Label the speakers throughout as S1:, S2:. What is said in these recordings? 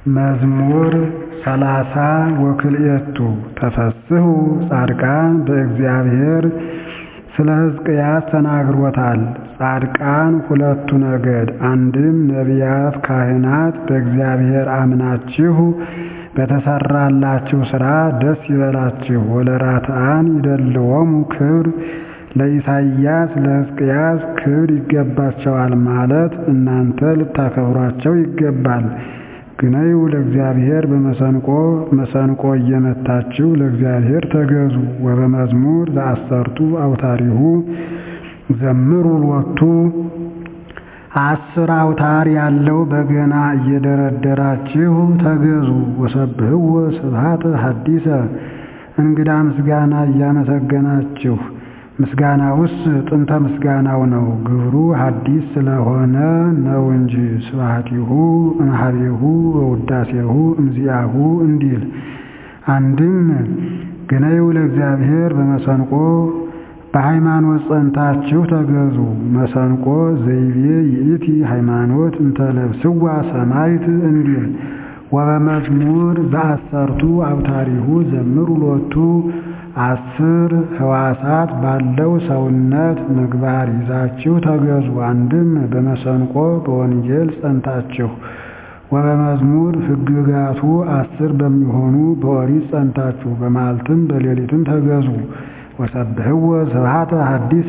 S1: መዝሙር ሰላሳ ወክልኤቱ ተፈስሑ ጻድቃን በእግዚአብሔር ስለ ሕዝቅያስ ተናግሮታል። ጻድቃን ሁለቱ ነገድ አንድም ነቢያት ካህናት በእግዚአብሔር አምናችሁ በተሰራላችሁ ሥራ ደስ ይበላችሁ። ወለራትዓን ይደልዎሙ ክብር ለኢሳይያስ ለሕዝቅያስ ክብር ይገባቸዋል ማለት እናንተ ልታከብሯቸው ይገባል። ግነዩ ለእግዚአብሔር በመሰንቆ መሰንቆ እየመታችሁ ለእግዚአብሔር ተገዙ። ወበመዝሙር ዘአሰርቱ አውታሪሁ ዘምሩ ሎቱ አስር አውታር ያለው በገና እየደረደራችሁ ተገዙ። ወሰብህዎ ስብሐተ ሐዲሰ እንግዳ ምስጋና እያመሰገናችሁ ምስጋናውስ ጥንተ ምስጋናው ነው፣ ግብሩ ሐዲስ ስለሆነ ነው እንጂ ስብሐቲሁ እምኀቤሁ ወውዳሴሁ እምዚአሁ እንዲል። አንድም ግነዩ ለእግዚአብሔር በመሰንቆ በሃይማኖት ጸንታችሁ ተገዙ። መሰንቆ ዘይቤ ይእቲ ሃይማኖት እንተለብስዋ ሰማይት እንዲል። ወበመዝሙር ዘአሰርቱ አብታሪሁ ዘምሩ ሎቱ አስር ሕዋሳት ባለው ሰውነት ምግባር ይዛችሁ ተገዙ። አንድም በመሰንቆ በወንጌል ጸንታችሁ ወበመዝሙር ሕግጋቱ አስር በሚሆኑ በኦሪት ጸንታችሁ በመዓልትም በሌሊትም ተገዙ። ወሰብህዎ ስብሐተ ሐዲሰ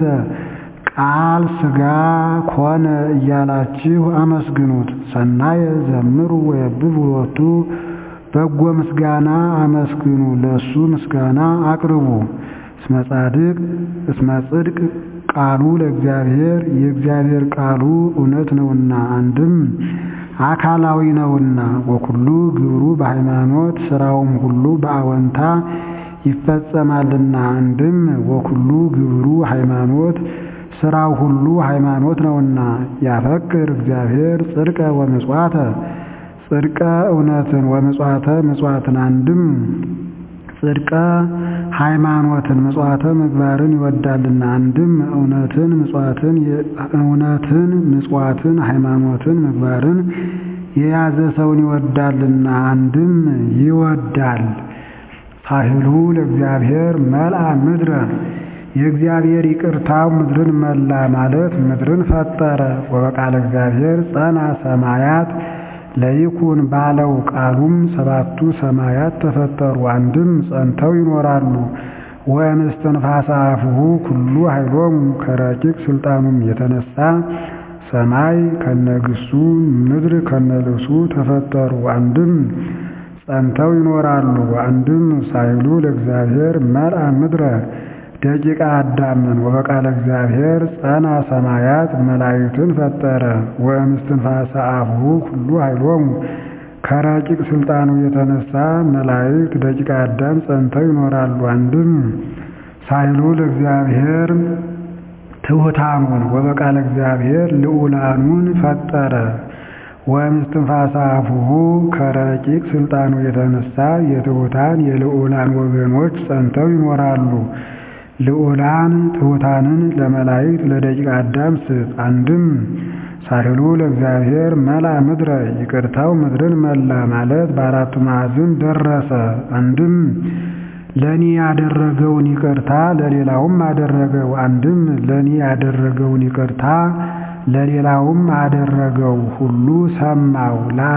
S1: ቃል ሥጋ ኮነ እያላችሁ አመስግኑት። ሰናየ ዘምሩ ወየብቡ ሎቱ በጎ ምስጋና አመስግኑ፣ ለእሱ ምስጋና አቅርቡ። እስመ ጻድቅ እስመ ጽድቅ ቃሉ ለእግዚአብሔር የእግዚአብሔር ቃሉ እውነት ነውና፣ አንድም አካላዊ ነውና። ወኩሉ ግብሩ በሃይማኖት ሥራውም ሁሉ በአወንታ ይፈጸማልና። አንድም ወኩሉ ግብሩ ሃይማኖት ሥራው ሁሉ ሃይማኖት ነውና። ያፈቅር እግዚአብሔር ጽድቀ ወምጽዋተ ጽድቀ እውነትን ወምጽዋተ ምጽዋትን አንድም ጽድቀ ሃይማኖትን ምጽዋተ ምግባርን ይወዳልና። አንድም እውነትን ምጽዋትን እውነትን ምጽዋትን ሃይማኖትን ምግባርን የያዘ ሰውን ይወዳልና። አንድም ይወዳል። ሳህሉ ለእግዚአብሔር መልአ ምድረ የእግዚአብሔር ይቅርታው ምድርን መላ ማለት ምድርን ፈጠረ። ወበቃለ እግዚአብሔር ጸና ሰማያት ለይኩን ባለው ቃሉም ሰባቱ ሰማያት ተፈጠሩ፣ አንድም ጸንተው ይኖራሉ። ወእምስትንፋሰ አፉሁ ኩሉ ኃይሎሙ ከረቂቅ ስልጣኑም የተነሳ ሰማይ ከነግሱ ምድር ከነልብሱ ተፈጠሩ፣ አንድም ጸንተው ይኖራሉ። አንድም ሳይሉ ለእግዚአብሔር መልአ ምድረ ደቂቃ አዳምን ወበቃለ እግዚአብሔር ጸና ሰማያት መላእክትን ፈጠረ። ወእምስትንፋሰ አፉሁ ኩሉ ኃይሎሙ ከረቂቅ ስልጣኑ የተነሳ መላእክት ደቂቃ አዳም ጸንተው ይኖራሉ። አንድም ሳይሉ ለእግዚአብሔር ትሑታኑን ወበቃለ እግዚአብሔር ልዑላኑን ፈጠረ። ወእምስትንፋሰ አፉሁ ከረቂቅ ስልጣኑ የተነሳ የትሑታን የልዑላን ወገኖች ጸንተው ይኖራሉ። ልዑላን ትሑታንን ለመላእክት ለደቂቀ አዳም ስጥ። አንድም ሳህሉ ለእግዚአብሔር መልአ ምድረ ይቅርታው ምድርን መላ ማለት በአራቱ ማዕዝን ደረሰ። አንድም ለእኔ ያደረገውን ይቅርታ ለሌላውም አደረገው። አንድም ለእኔ ያደረገውን ይቅርታ ለሌላውም አደረገው። ሁሉ ሰማው።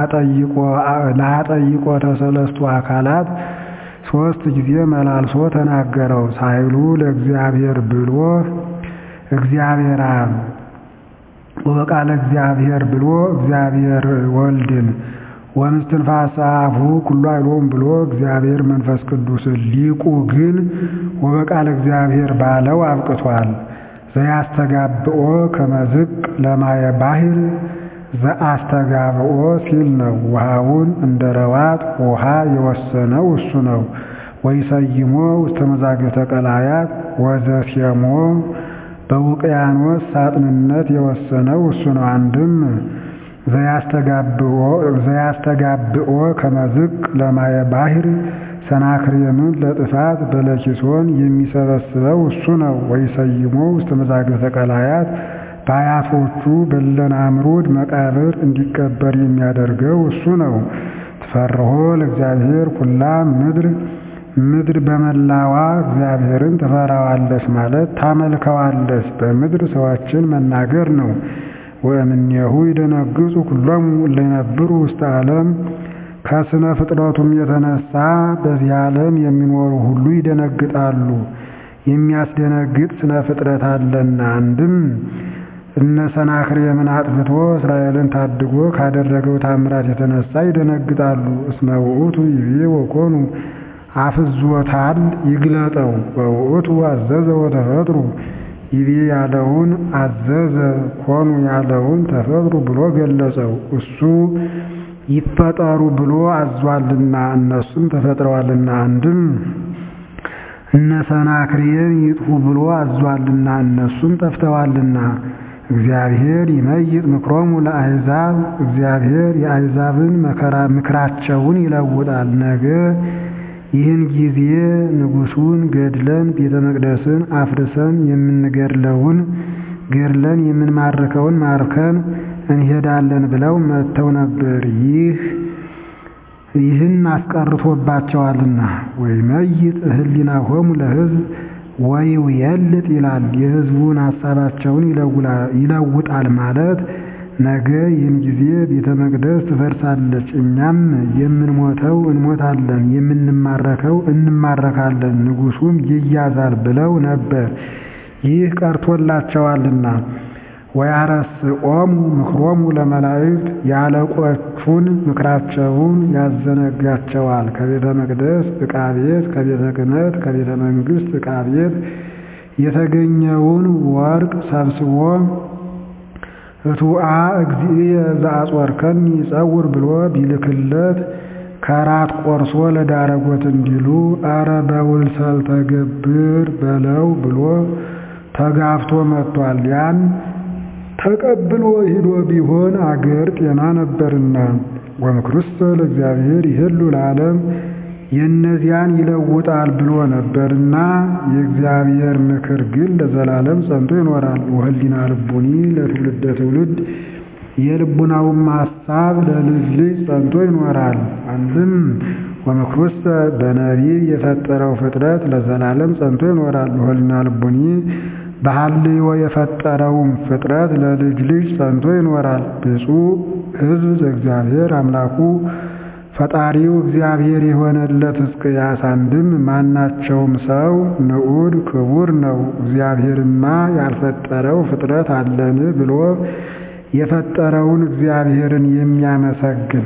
S1: ላጠይቆ ተሰለስቱ አካላት ሶስት ጊዜ መላልሶ ተናገረው። ሳይሉ ለእግዚአብሔር ብሎ እግዚአብሔር አብ ወበቃለ እግዚአብሔር ብሎ እግዚአብሔር ወልድን ወእምስትንፋሰ አፉሁ ኩሉ ኃይሎሙ ብሎ እግዚአብሔር መንፈስ ቅዱስን ሊቁ ግን ወበቃለ እግዚአብሔር ባለው አብቅቷል። ዘያስተጋብኦ ከመዝቅ ለማየ ባሕር ዘአስተጋብኦ ሲል ነው። ውሃውን እንደ ረዋት ውሃ የወሰነው እሱ ነው። ወይሰይሞ ውስተ መዛግብተ ቀላያት ወዘሴሞ በውቅያኖስ ሳጥንነት የወሰነው እሱ ነው። አንድም ዘያስተጋብኦ ከመዝቅ ለማየ ባሕር ሰናክሬምን ለጥፋት በለኪሶን የሚሰበስበው እሱ ነው። ወይሰይሞ ውስተ መዛግብተ ቀላያት በአያቶቹ በለናምሩድ መቃብር እንዲቀበር የሚያደርገው እሱ ነው። ትፈርሆ ለእግዚአብሔር ኩላ ምድር ምድር በመላዋ እግዚአብሔርን ትፈራዋለች ማለት ታመልከዋለች። በምድር ሰዎችን መናገር ነው። ወእምኔሁ ይደነግጹ ኩሎሙ እለ ይነብሩ ውስተ ዓለም ከስነ ፍጥረቱም የተነሳ በዚህ ዓለም የሚኖሩ ሁሉ ይደነግጣሉ። የሚያስደነግጥ ስነ ፍጥረት አለና አንድም እነ ሰናክሬምን አጥፍቶ እስራኤልን ታድጎ ካደረገው ታምራት የተነሳ ይደነግጣሉ። እስመ ውእቱ ይቤ ወኮኑ አፍዞታል ይግለጠው ወውእቱ አዘዘ ወተፈጥሩ ይቤ ያለውን አዘዘ ኮኑ ያለውን ተፈጥሩ ብሎ ገለጸው። እሱ ይፈጠሩ ብሎ አዟልና እነሱም ተፈጥረዋልና። አንድም እነ ሰናክሬም ይጥፉ ብሎ አዟልና እነሱም ጠፍተዋልና። እግዚአብሔር ይመይጥ ምክሮሙ ለአሕዛብ እግዚአብሔር የአሕዛብን መከራ ምክራቸውን ይለውጣል። ነገ ይህን ጊዜ ንጉሡን ገድለን ቤተ መቅደስን አፍርሰን የምንገድለውን ገድለን የምንማርከውን ማርከን እንሄዳለን ብለው መጥተው ነበር። ይህ ይህን አስቀርቶባቸዋልና ወይመይጥ ህሊናሆሙ ለሕዝብ ወይውየልጥ ይላል። የሕዝቡን ሐሳባቸውን ይለውጣል ማለት ነገ ይህን ጊዜ ቤተ መቅደስ ትፈርሳለች፣ እኛም የምንሞተው እንሞታለን፣ የምንማረከው እንማረካለን፣ ንጉሡም ይያዛል ብለው ነበር። ይህ ቀርቶላቸዋልና ወያረስኦሙ ምክሮሙ ለመላእክት የአለቆቹን ምክራቸውን ያዘነጋቸዋል። ከቤተ መቅደስ ዕቃ ቤት፣ ከቤተ ክህነት፣ ከቤተ መንግሥት ዕቃ ቤት የተገኘውን ወርቅ ሰብስቦ እቱአ እግዚእየ ዘአጽወርከኒ ይጸውር ብሎ ቢልክለት ከራት ቆርሶ ለዳረጎት እንዲሉ አረ በውልሰል ተገብር በለው ብሎ ተጋፍቶ መጥቷል። ያን ተቀብሎ ሂዶ ቢሆን አገር ጤና ነበርና ወምክሩሰ ለእግዚአብሔር ይህሉ ለዓለም የእነዚያን ይለውጣል ብሎ ነበርና የእግዚአብሔር ምክር ግን ለዘላለም ጸንቶ ይኖራል። ወህሊና ልቡኒ ለትውልደ ትውልድ የልቡናውም ሐሳብ ለልጅ ልጅ ጸንቶ ይኖራል። አንድም ወምክሩሰ በነቢብ የፈጠረው ፍጥረት ለዘላለም ጸንቶ ይኖራል። ወህሊና ልቡኒ በሐልዮ የፈጠረውም ፍጥረት ለልጅ ልጅ ጸንቶ ይኖራል። ብፁዕ ሕዝብ ዘእግዚአብሔር አምላኩ ፈጣሪው እግዚአብሔር የሆነለት ሕዝቅያስ አንድም ማናቸውም ሰው ንዑድ ክቡር ነው፣ እግዚአብሔርማ ያልፈጠረው ፍጥረት አለን ብሎ የፈጠረውን እግዚአብሔርን የሚያመሰግን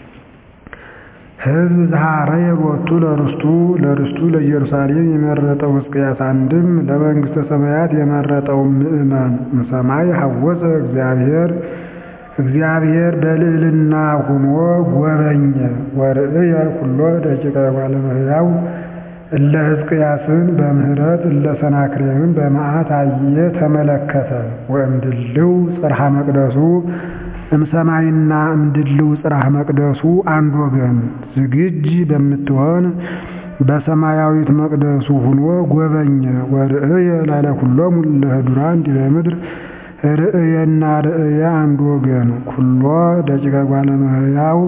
S1: ሕዝብ ዘሐረየ ሎቱ ለርስቱ ለርስቱ ለኢየሩሳሌም የመረጠው ሕዝቅያስ አንድም ለመንግሥተ ሰማያት የመረጠው ምእመን እምሰማይ ሐወፀ እግዚአብሔር እግዚአብሔር በልዕልና ሁኖ ጎበኘ። ወርእየ ኩሎ ደቂቀ እጓለ እመሕያው እለ ሕዝቅያስን በምህረት እለ ሰናክሬምን በመዓት አየ ተመለከተ። ወእምድልው ጽርሐ መቅደሱ እምሰማይና እምድልው ጽርሐ መቅደሱ አንድ ወገን ዝግጅ በምትሆን በሰማያዊት መቅደሱ ሁኖ ጎበኘ። ወርእየ ላዕለ ኩሎሙ እለ ህዱራን ዲበ ምድር ርእየና ርእየ አንድ ወገን ኩሎ ደቂቀ እጓለ እመሕያው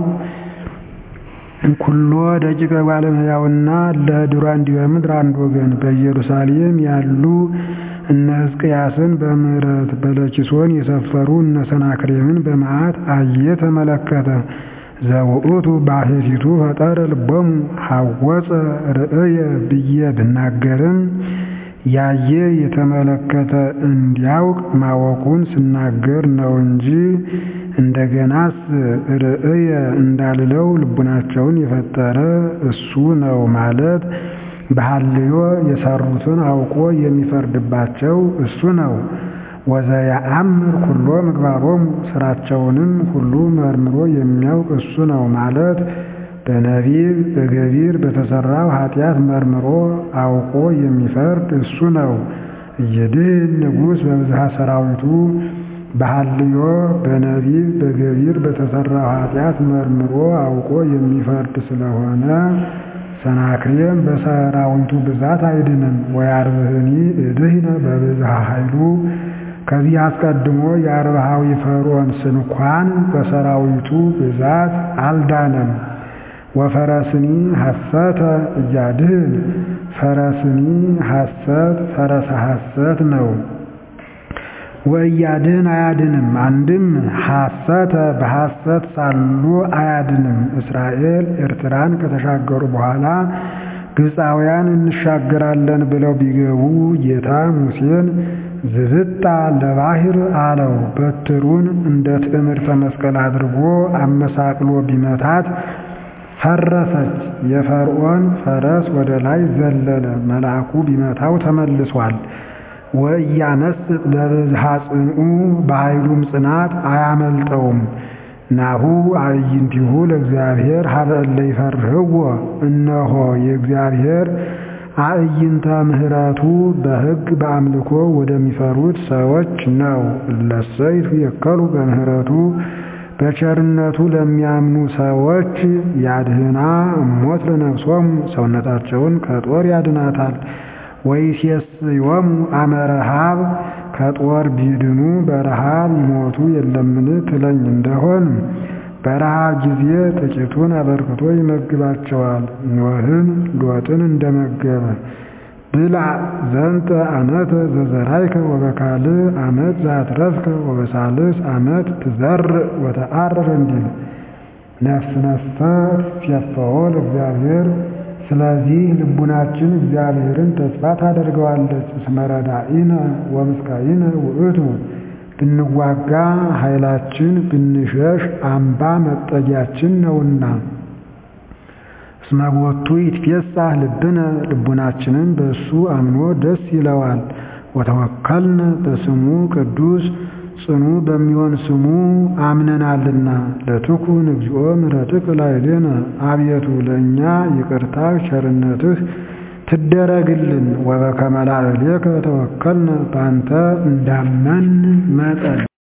S1: ኩሎ ደቂቀ እጓለ እመሕያውና ለህዱራን ዲበ ምድር አንድ ወገን በኢየሩሳሌም ያሉ እነ ሕዝቅያስን በምህረት በለኪሶን የሰፈሩ እነ ሰናክሬምን በመዓት አየ ተመለከተ። ዘውእቱ ባሕቲቱ ፈጠረ ልቦሙ ሐወፀ ርእየ ብዬ ብናገርም ያየ የተመለከተ እንዲያውቅ ማወቁን ስናገር ነው እንጂ እንደገናስ ርእየ እንዳልለው ልቡናቸውን የፈጠረ እሱ ነው ማለት በሐልዮ የሰሩትን አውቆ የሚፈርድባቸው እሱ ነው። ወዘየአምር ኩሎ ምግባሮሙ ስራቸውንም ሁሉ መርምሮ የሚያውቅ እሱ ነው ማለት በነቢብ በገቢር በተሰራው ኃጢአት መርምሮ አውቆ የሚፈርድ እሱ ነው። እየድህን ንጉሥ በብዝሃ ሰራዊቱ በሐልዮ በነቢብ በገቢር በተሰራው ኃጢአት መርምሮ አውቆ የሚፈርድ ስለሆነ ሰናክሬም በሰራዊቱ ብዛት አይድንም። ወያርብህኒ እድህነ በብዝሃ ኃይሉ ከዚህ አስቀድሞ የአርብሃዊ ፈርዖን ስንኳን በሰራዊቱ ብዛት አልዳነም። ወፈረስኒ ሐሰተ እያድህን ፈረስኒ ሐሰት ፈረሰ ሐሰት ነው። ወእያድህን አያድንም። አንድም ሐሰተ በሐሰት ሳሉ አያድንም። እስራኤል ኤርትራን ከተሻገሩ በኋላ ግብፃውያን እንሻገራለን ብለው ቢገቡ ጌታ ሙሴን ዝብጣ ለባህር አለው። በትሩን እንደ ትዕምርተ መስቀል አድርጎ አመሳቅሎ ቢመታት ፈረሰች። የፈርዖን ፈረስ ወደ ላይ ዘለለ። መልአኩ ቢመታው ተመልሷል። ወእያመስጥ በብዝሃ ጽንዑ በኃይሉም ጽናት አያመልጠውም። ናሁ አዕይንቲሁ ለእግዚአብሔር ሀበ እለ ይፈርህዎ እነሆ የእግዚአብሔር አዕይንተ ምሕረቱ በሕግ በአምልኮ ወደሚፈሩት ሰዎች ነው። እለሰይቱ የከሉ በምሕረቱ በቸርነቱ ለሚያምኑ ሰዎች ያድህና እሞት ለነፍሶሙ ሰውነታቸውን ከጦር ያድናታል። ወይሴስዮሙ አመ ረሃብ ከጦር ቢድኑ በረሃብ ይሞቱ የለምን ትለኝ እንደሆን በረሃብ ጊዜ ጥቂቱን አበርክቶ ይመግባቸዋል። ኖህን ሎጥን እንደመገበ ብልዕ ዘንተ ዓመተ ዘዘራይከ ወበካልእ ዓመት ዘአትረፍከ ወበሳልስ ዓመት ትዘርእ ወተአርር እንዲል ነፍስ ነፍሰ ትሴፈዎ ለእግዚአብሔር ስለዚህ ልቡናችን እግዚአብሔርን ተስፋ ታደርገዋለች። እስመ ረዳኢነ ወምስካይነ ውእቱ ብንዋጋ ኃይላችን ብንሸሽ አምባ መጠጊያችን ነውና። እስመ ቦቱ ይትፌሳህ ልብነ ልቡናችንን በእሱ አምኖ ደስ ይለዋል። ወተወከልነ በስሙ ቅዱስ ጽኑ በሚሆን ስሙ አምነናልና። ለትኩን እግዚኦ ምሕረትከ ላዕሌነ አቤቱ ለእኛ ይቅርታህ ቸርነትህ ትደረግልን። ወበከመ ላዕሌከ ተወከልነ በአንተ እንዳመን መጠን